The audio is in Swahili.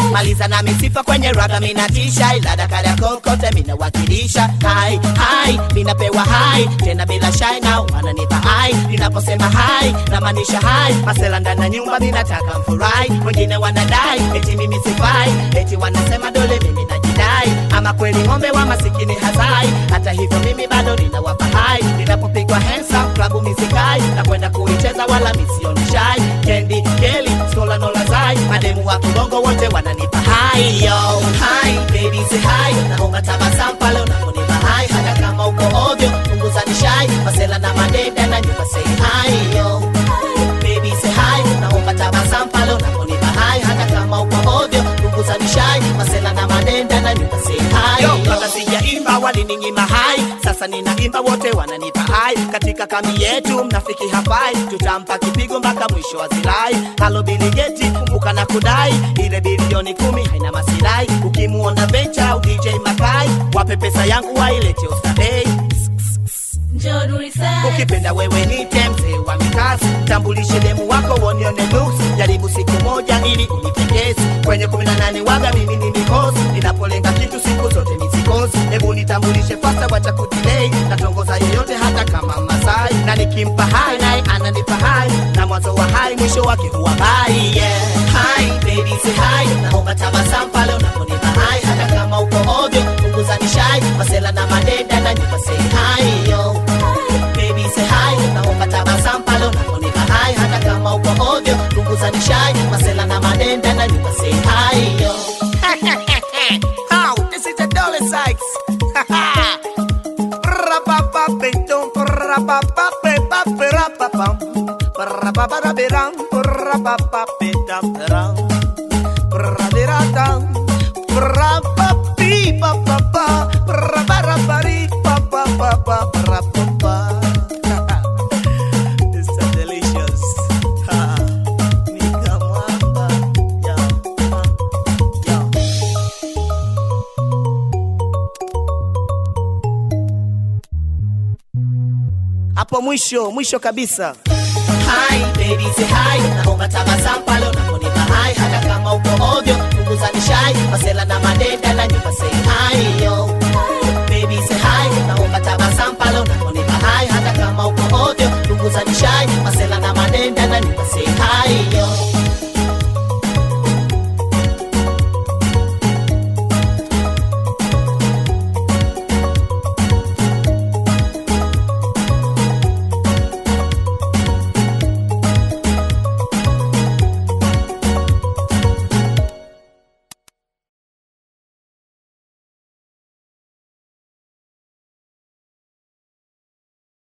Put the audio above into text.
maliza na misifa kwenye raga minatisha ila dakara kokote minawakilisha hai hai minapewa hai tena bila shai na wananipa hai ninaposema hai namaanisha hai masela ndani ya nyumba minataka mfurahi wengine wanadai eti mimi sifai eti wanasema dole mimi najidai ama kweli ng'ombe wa masikini hazai hata hivyo mimi bado ninawapa hai ninapopigwa handsome klabu misikai na kwenda kuicheza wala misioni shai kendi keli skola nolazai mademu wa kulongo wote wananipa hai yo hai baby say hai naomba tabasamu pale unaponipa hai hata kama uko ovyo punguza nishai masela na madeda na nyumba say hai yo baby say hai naomba tabasamu pale unaponipa hai hata kama uko ovyo punguza nishai masela na madenda na nyumba say hai yo kabla sijaimba walininyima hai sasa ninaimba wote wananipa hai katika kambi yetu mnafiki hafai tutampa kipigo mpaka mwisho wa zilai halo biligeti kumbuka na kudai ile bilioni kumi haina masirai ukimuona vencha au dj makai wape pesa yangu wailete ostadei Njoo Nurisaid. ukipenda wewe nite mzee wa mikasi tambulishe demu wako wonione looks jaribu siku moja ili unipendezi kwenye kumi na nane waga mimi ni mikosi ninapolenga kitu siku zote misikosi hebu nitambulishe fasta wacha kudilei natongoza yeyote hata kama masai na nikimpa hai naye ananipa hai na mwanzo wa hai mwisho wake huwa bai yeah. hai baby say hai naomba tabasamu pale unaponipa hai hata kama uko ovyo punguza nishai masela na madeda na nyumba say hai yo baby say hi naomba tabasamu pale unaponipa hai hata kama uko ovyo punguza nishai masela na madenda na nyumba say hi yo How? This is the Dolly Sykes. Ra-ba-ba-be-dum, ra-ba-ba-be-ba-be-ra-ba-bum. Ra-ba-ba-da-be-ram, ra-ba-ba-be-dum-da-ram. Ra-di-ra-dum, ra-ba-bi-ba-ba-ba, ra-ba-ra-ba-ri-ba-ba-ba-ba, ra-ba-ba. This is delicious. Ha. Nika mwamba. Yo, yo. hapo mwisho mwisho kabisa Hi, baby, say hi. Naomba tabasamu pale unaponipa hai hata kama uko ovyo punguza nishai masela na madenda na nyumba say hi yo baby say hi naomba tabasamu pale unaponipa hai hata kama uko ovyo punguza nishai masela na madenda na nyumba say